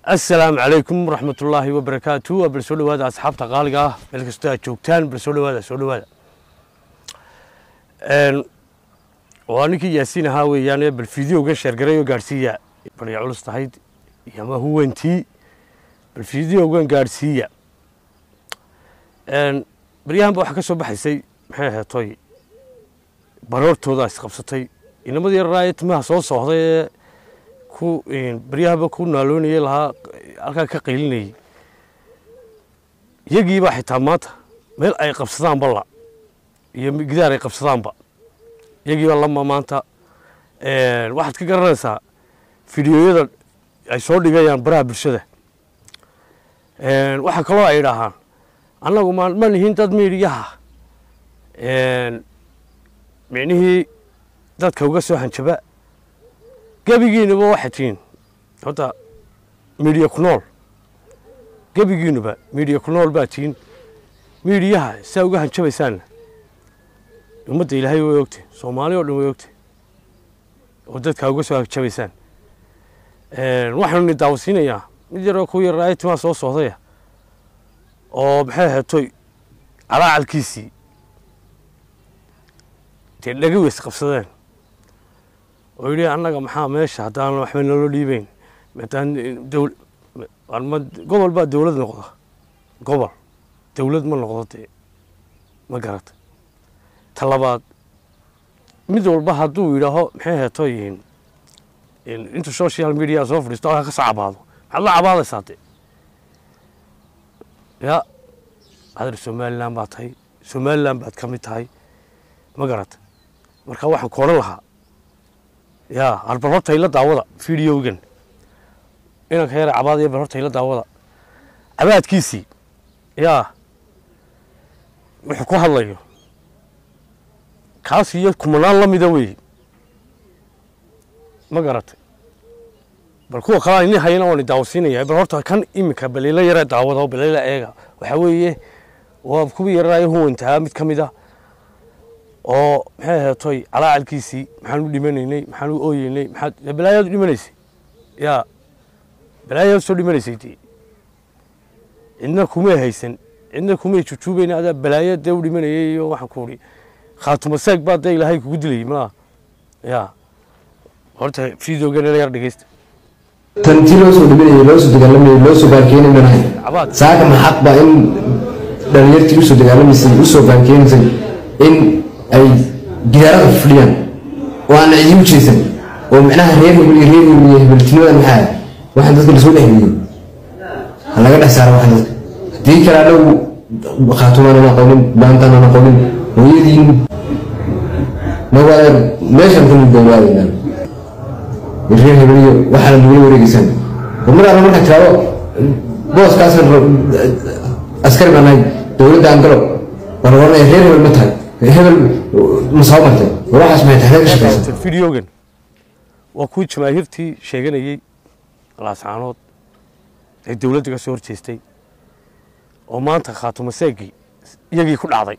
asalaamu calaykum waraxmatullaahi wabarakaatu waa bal soo dhawaada asxaabta qaaliga ah meel kastoo aad joogtaan bal soo dhawaada soo dhawaada waa ninkii yaasiin ahaa weeyaan bal fideoga sheergaray oo gaadhsiiya balya culus tahayd iyo ama huwantii bal fideogan gaadhsiiya baryahanba waxaa ka soo baxaysay maxay aheetoy baroortooda isqabsatay inamadii yararaaye timaha soo soohday ee ku baryahaba ku naaloonayay lahaa halkaa ka qaylinayay iyagiibaa xitaa maanta meel ay qabsadaanba la iyo gidaar ay qabsadaanba iyagiiba lama maanta waxaad ka garanaysaa fideoyada ay soo dhigayaan baraha bulshada waxaa kaloo ay idhaahaan annagu ma ma nihin dad miidhiyaha micnihii dadka uga soo hanjaba gebigiinuba waxay tihiin horta miidhiya ku nool gebigiinuba miidhiya ku nool baa tihiin miidhiyaha saa uga hanjabaysaanna ummadda ilaahay way ogtay soomaali oo dhan way ogtay oo dadka uga soo hanjabaysaan waxaanu ni daawasiinayaa mid yaroo ku yaraayo timaa soo socdaya oo maxay ahaatoy calaacalkiisii dee dhaga weys qabsadeen oo yidhi annaga maxaa meesha haddaan waxba naloo dhiibeyn maadaan gobol baa dowlad noqda gobol dowlad ma noqdo dee ma garata ta labaad mid walba hadduu yidhaaho maxay ahaatoy intuu social media soo fadhiisto halkaa ka soo cabaado maxaad la cabaadaysaa dee ya adar somalilan baad tahay somalilan baad ka mid tahay ma garata marka waxaan ku odhan lahaa ya arbal horta ila daawada fideogan inanka yara cabaadaya bal horta ila daawada cabaadkiisii yaa wuxuu ku hadlayo kaas iyo kumanaan la mida weeye ma garatay bal kuwa kalea ini hayana waan daawasiinaya bal horta kan iminka balila yara daawada balila eega waxaa weeye waa kuwii yaraayo huwantahaa mid ka mid a oo maxay aheetoy calaacalkiisii maxaan u dhimanaynay maxaan u ooyeynay maxaad balaayaad u dhimanaysay yaa balaayaad soo dhimanaysay dee cidna kumay haysan cidna kumay jujuubayna adaa balaaya dee u dhimanayay iyo waxaan ku uri khaatuma seeg baa dee ilaahay kugu dilayay malaa yaa horta fideogan ila yar dhegeysta tanti loo soo dhibanayay loo soo dagaalamayay loo soo baankeeni manahay cabaad saaka maxaq baa in dhalinyartii usoo dagaalamaysay usoo baankeenaysay in ay gidaarada fadhiyaan oo aan cidi u jeesan oo micnaha reer hebel iyo reer hebel iyo hebeltinimadan maxaa waxaan dadka lasoo dhexgeliyo ha laga dhex saara waxaan dadka haddii kale adhow khaatumaan aan aqoonin baantaan aan aqoonin hooyadiin magaala meeshaan ka mid waadaynaan reer hebel iyo waxaana lagula wareegeysaan oo mar alla marka tiraado booskaas askari baan nahay dowladda aan galo waa la oranaya reer hebel ma tahay hebel ma soo martay war waxaas maxay tahay ka shaqaysa fideogan waa kuwii jamaahiirtii sheeganayey laascaanood ee dowladda ka soo horjeestay oo maanta khaatuma seegii iyagii ku dhacday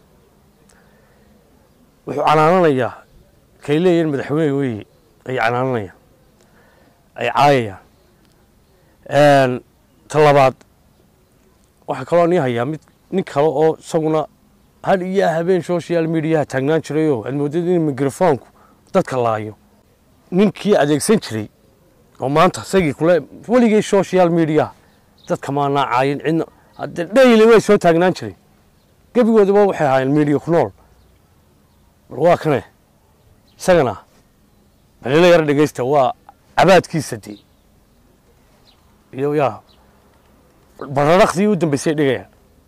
wuxuu canaananayaa kay leeyihiin madaxweyne weeye ay canaananayaan ay caayayaan ta labaad waxaa kaloo nii hayaa mid nin kale oo isaguna had iyo habeen social mediaha taagnaan jirayoo aad moodad in microfoonku dadka laayo ninkii adeegsan jiray oo maanta isagii kule weligay social media dadka maanaa caayin cidna hadde dhayli way soo taagnaan jiray gebigoodaba waxay ahaayeen media ku nool bal waa kane isagana balila yara dhegeysta waa cabaadkiisa dee iyo yaa bararaqdii u dambeysay dhigayaan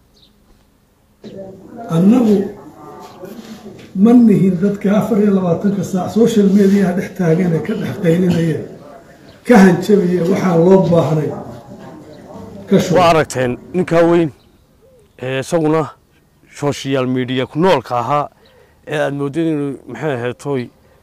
annagu ma nihin dadka afar iyo labaatanka saac social mediaha dhex taagan ee ka dhex qaylinaya ka hanjabaya waxaan loo baahnay ka shuba waa aragteen ninkaa weyn ee isaguna social media ku noolka ahaa ee aada moodeen inuu maxay aheetoy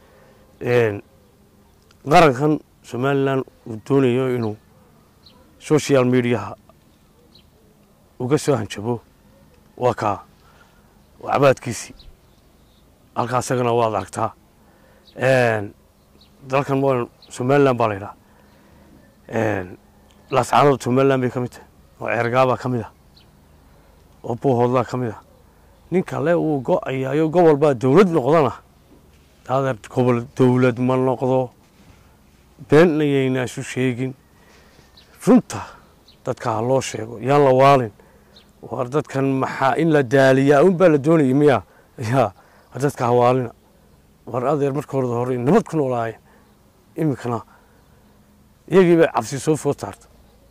qarankan somalilan uu doonayo inuu social mediaha uga soo hanjabo waa kaa waa cabaadkiisii halkaa isagana waad aragtaa dalkan waa somalilan baa la yidhaha laascaanood somaliland bay ka mid tahay oo ceergaabaa ka mid ah oo buuhoodlaa ka mid ah nin kale uu go-ayaayo gobol baa dowlad noqdana adeer gobol dowlad ma noqdo beenna yaynaa isu sheegin runta dadka ha loo sheego yaan la waalin war dadkan maxaa in la daaliyaa un baa la doonayay miya yaa war dadka ha waalina war adeer marka horeda hore nabad ku noolaayeen iminkana iyagii bay cabsi soo food saarta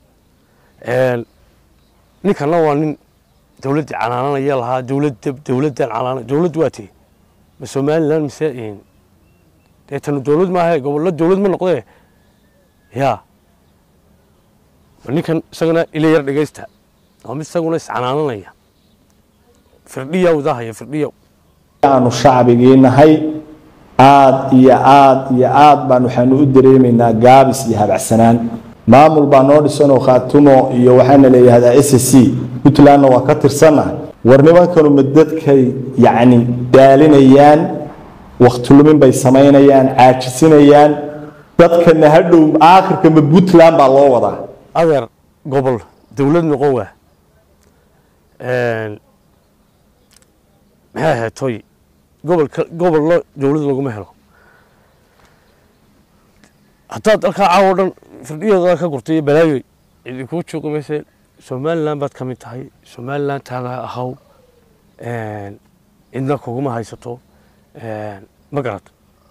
ninkanna waa nin dowladdii canaananaya lahaa dowladda dowladdan canaana dowladd waa tee ma somaliland mise dee tanu dowlad maaha gobollo dowlad ma noqdee yaa ninkan isagana ila yar dhegaysta waa mid isaguna iscanaananaya firdhiya udahaya firdhiya aanu shacbigii nahay aad iyo aad iyo aad baan waxaanu u dareemaynaa gaabis iyo habacsanaan maamul baa noo dhisanoo khaatumo iyo waxaana leeyahdaa s c puntlandna waa ka tirsannahay war nimankanu ma dadkay yacni daalinayaan waktulumin bay samaynayaan caajisinayaan dadkana hadhow aakhirka ma puntland baa loo wadaa adeer gobol dowlad noqon waa maxay ahayd toy gobolka gobollo dowlad laguma helo haddaad dalkaa caawo dhan firdhiyooda ka gurtay iyo balaayoy idinkuu joogi mayse somaliland baad ka mid tahay somaliland taada ahaw cidna kuguma haysato ma garad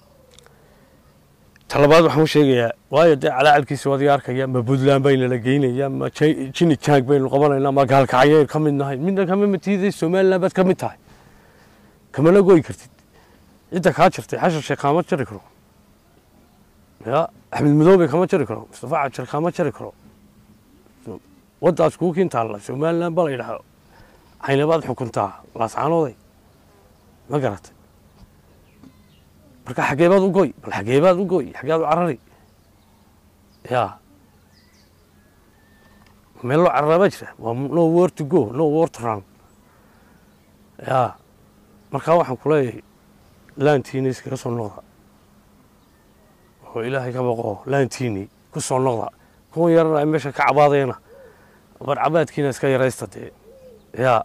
talabaad waxaan u sheegayaa waayo dee calaacalkiisa waad iga arkaya ma puntland bayna la geynaya ma jini jang baynu qabanaynaa ma gaalkacyaynu ka mid nahay midna kama matiiday somaliland baad ka mid tahay kamana goyi kartid cidda kaa jirtay xashar sheekh kaama jari karo ya axmed madoobe kama jari karo mustafa cajar kama jari karo waddaas kuu kintaalla somaliland baa la yidhaha caynabaad xukuntaa laascaanooday ma garatay marka xageebaad u goy bal xageebaad u goy xageed u carari ya meel loo cararaa baa jira waa no war to go no war to run ya markaa waxaan ku leeyahay laantiina iskaga soo noqda oo ilaahay ka baqo laantiini ku soo noqda kuwan yarana ay meesha ka cabaadayna bar cabaadkiina iska yaraysta dee yaa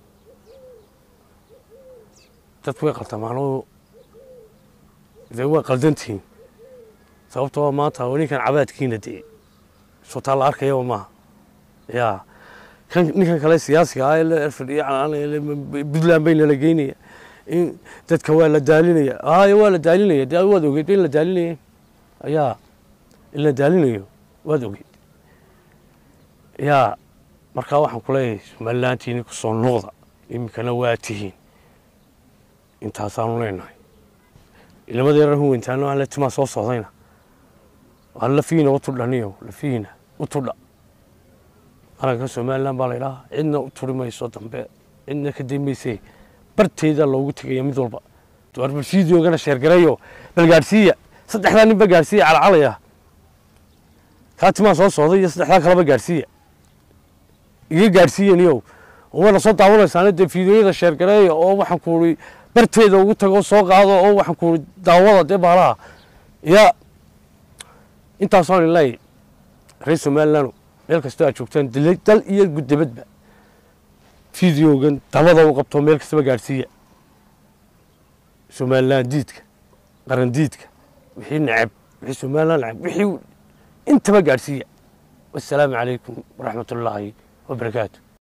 dadku way qaltamaano dee waa qaldantihiin sababto waa maanta oo ninkan cabaadkiina dee sotaa la arkayaba maaha yaa kan ninkan kale siyaasiga ah ee la fadhiya canaanaya puntland bayna la geynaya in dadka waa la daalinaya haayo waa la daalinaya dee waad ogeyd in la daalinaya ayaa in la daalinayo waad ogeyd yaa markaa waxaan ku leeyahay somalilantiini ku soo noqda iminkana waa tihiin intaasaanu leenahay ilamada yaran huwentaano aan la timaa soo socdayna waan lafiina u tudhaniyo lafiina u tudha qaranka somaliland baa la idhaha cidna u turi mayso dambe cidna ka dambaysay barteeda loogu tegaya mid walba bal fideogana sheergareeyo bal gaadhsiiya saddexdaa nin ba gaadhsiiya calacalaya kaa timaa soo socday iyo saddexdaa kaleba gaadhsiiya iga gaadhsiiyaniyow waana soo daawanaysaana dee fideoyada sheergareeya oo waxaan ku uri barteeda ugu tago soo qaado oo waxaan ku uri daawada dee baalaha ya intaasoo in leeyahy reer somaliland meel kastoo aad joogtaan dal iyo guddabadba fideogan dabada u qabto meel kastaba gaadhsiiya somaliland diidka qaran diidka wixii neceb wixii somaliland neceb wixii intaba gaadhsiiya wassalaamu calaykum waraxmat ullaahi wabarakaatu